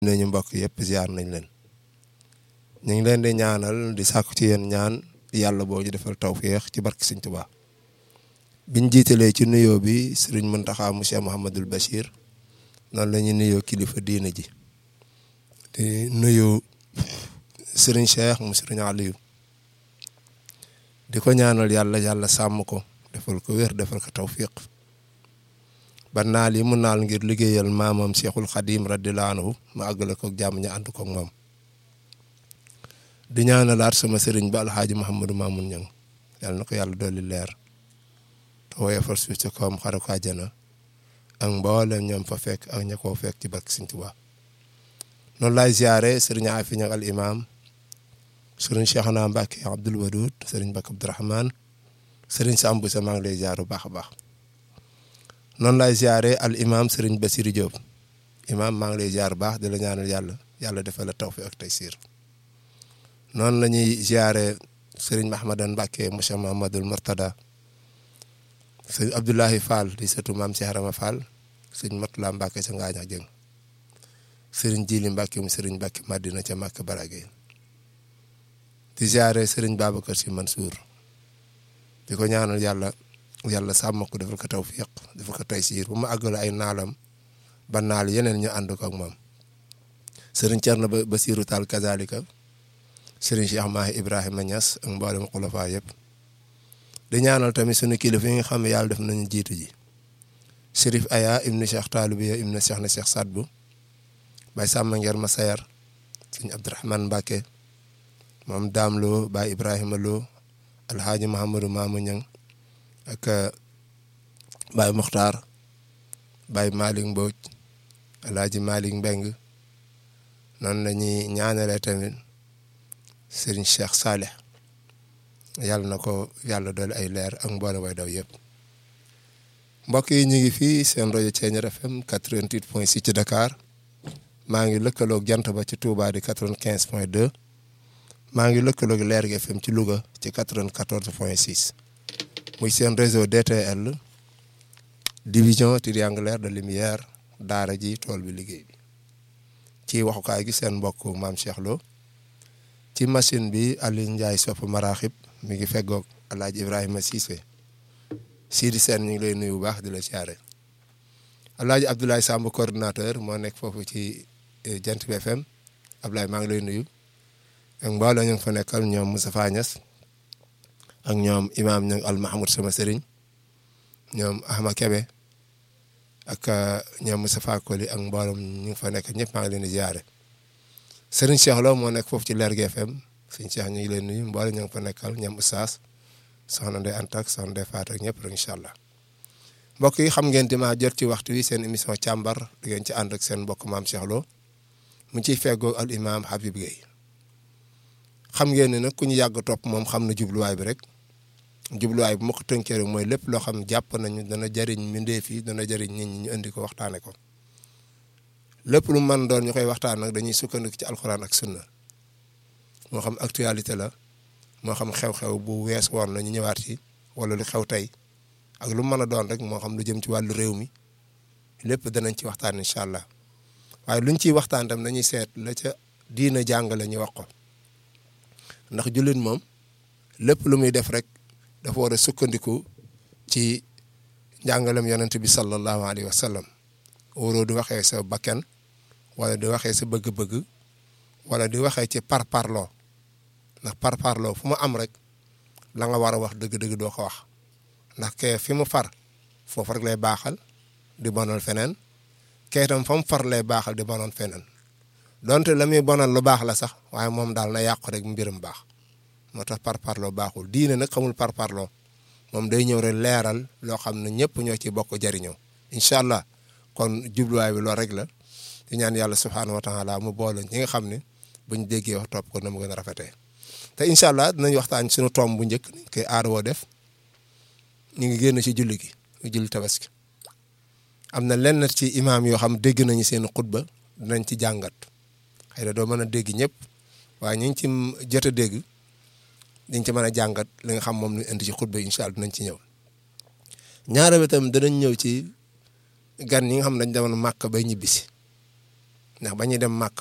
nañu mbokk yëpp ziar nañ leen ñu ngi leen di ñaanal di sàkku ci yéen ñaan yàlla boo ñu defal tawféex ci barke Sëñ Tuubaa biñ jiitalee ci nuyoo bi sëriñ Muntaxa monsieur Mouhamadul Bachir noonu la ñuy nuyoo kilifa diina ji di nuyu sëriñ Cheikh mu sëriñ Aliou di ko ñaanal yàlla yàlla sàmm ko defal ko wér defal ko tawfiq ba naal yi mu naal ngir liggéeyal maamam Cheikhul Khadim radiyallahu anhu ma àggale ko jàmm ñu ànd ko moom di ñaanalaat sama sëriñ ba alxaaji Mouhamadou Mamoun Niang yàlla na ko yàlla dolli leer te woyofal suuf ci kawam xare ko àjjana ak mboolem ñoom fa fekk ak ña koo fekk ci barke Sëriñ Tuubaa noonu laay ziare sëriñ Afi Niang al imam sëriñ Cheikhna Mbacke Abdoul Wadoud sëriñ Mbacke Abdourahmane sëriñ Sambu sa maa ngi lay ziar bu baax a baax noonu laay ziare al imam sëriñ Bassirou Diop imam maa ngi lay ziar bu baax di la ñaanal yàlla yàlla defal la tawfiq ak taysiir noonu la ñuy ziare sëriñ Mahamadan Mbacke monsieur Mahamadul Murtada sëriñ Abdoulahi Fall di sëtu maam si Harama Fall sëriñ Matula Mbacke sa Ngaaña Jëng sëriñ Jili Mbacke mu sëriñ Mbacke Madina ca Màkka Barage di ziare sëriñ Babacar Si Mansour di ko ñaanal yàlla yàlla sàmm ko defal ko tawfiq defal ko taysiir bu ma àggale ay naalam ba naal yeneen ñu ànd ko ak moom sëriñ Thierno Basiru Tall kazalika sëriñ Cheikh Mahi Ibrahima Niass ak mboolem xulafa yëpp di ñaanal tamit sunu kilifa yi nga xam ne yàlla def nañu jiitu ji Chérif Aya ibnu Cheikh Talibiya ibnu Cheikh na Cheikh Sadbu Baye Samba Ngeer Masayar sëñ Abdourahmane Mbacke moom Daam Lo Baye Ibrahima Lo Alhaaji Mahamadou Mamou Niang ak Baye Muxtaar Baye Malick Mbodj Alhaaji Malick Mbeng noonu la ñuy ñaanalee tamit Serigne Cheikh Saleh yàlla na ko yàlla doole ay leer ak mboole way daw yëpp mbokk yi ñu ngi fii seen rajo Thiéniere FM 88 point 6 ci Dakar maa ngi lëkkaloog jant ba ci Touba di 95 point 2 maa ngi lëkkaloog Leer gi FM ci Louga ci 94 point 6 muy seen réseau DTL division triangulaire de lumière daara ji tool bi liggéey bi ci waxukaay gi seen mbokk maam Cheikh Lo ci machine bi Aliou Ndiaye sopp maraaxib mi ngi feggoog Alaaji Ibrahima Cissé Sidi Sène ñu ngi lay nuyu bu baax di la siyaare Alaaji Abdoulaye Samb coordinateur moo nekk foofu ci Jant bi FM Abdoulaye maa ngi lay nuyu ak mbooloo ñu ngi fa nekkal ñoom Moustapha Niass ak ñoom imaam ñu al Mahmoud sama sëriñ ñoom Ahma Kebe ak ñoom Moustapha Koli ak mbooloom ñu ngi fa nekk ñëpp maa ngi leen di ziare sëriñ Cheikh Lo moo nekk foofu ci Leer gi FM sëriñ Cheikh ñu ngi leen nuyu mbooloo ñu ngi fa nekkal ñoom Oustaz soxna Ndeye Anta ak soxna Ndeye Fatou ak ñëpp rek incha allah mbokk yi xam ngeen dima jot ci waxtu wi seen émission càmbar di ngeen ci ànd ak seen mbokk maam Cheikh Lo mu ciy feggoo al imam Habib Gueye xam ngeen ne nag ku ñu yàgg topp moom xam na jubluwaay bi rek jubluwaay bi ma ko tënkee rek mooy lépp loo xam jàpp nañu dana jëriñ mbindeef yi dana jëriñ nit ñi ñu indi ko waxtaane ko lépp lu mën doon ñu koy waxtaan nag dañuy sukkandiku ci alxuraan ak sunna moo xam actualité la moo xam xew-xew bu wees woon la ñu ñëwaat ci wala lu xew tey ak lu mën a doon rek moo xam lu jëm ci wàllu réew mi lépp danañ ci waxtaan incha allah waaye luñ ciy waxtaan tam dañuy seet la ca diina jàngale ñu wax ko ndax jullit moom lépp lu muy def rek dafa war a sukkandiku ci njàngalem yonent bi sallallahu alayhi wa sallam waroo di waxee sa bakkan wala di waxee sa bëgg-bëgg wala di waxee ci parparloo ndax parparloo fu mu am rek la nga war a wax dëgg-dëgg doo ko wax ndax kee fi mu far foofu rek lay baaxal di bonal feneen kee itam fa mu far lay baaxal di bonal feneen donte la muy bonal lu baax la sax waaye moom daal na yàqu rek mbirum baax moo tax parparloo baaxul diine nag xamul parparloo moom day ñëw rek leeral loo xam ne ñëpp ñoo ci bokk jariñoo incha allah kon jubluwaay bi loolu rek la di ñaan yàlla subhaanahu wa taala mu boole ñi nga xam ne buñ déggee wax topp ko na mu gën a rafetee te incha allah dinañ waxtaan suñu tomb bu njëkk ni koy aar woo def ñu ngi génn ci julli gi julli tabaski am na lenn ci imaam yoo xam dégg nañu seen xutba dinañ ci jàngat xëy na doo mën a dégg ñëpp waaye ñu ngi ci jot a dégg dañ ci mën a jàngat li nga xam moom ñu indi ci xutba incha allah dinañ ci ñëw ñaareel bi tam danañ ñëw ci gan ñi nga xam ne dañ demoon màkk bay ñibbisi ndax ba ñuy dem màkk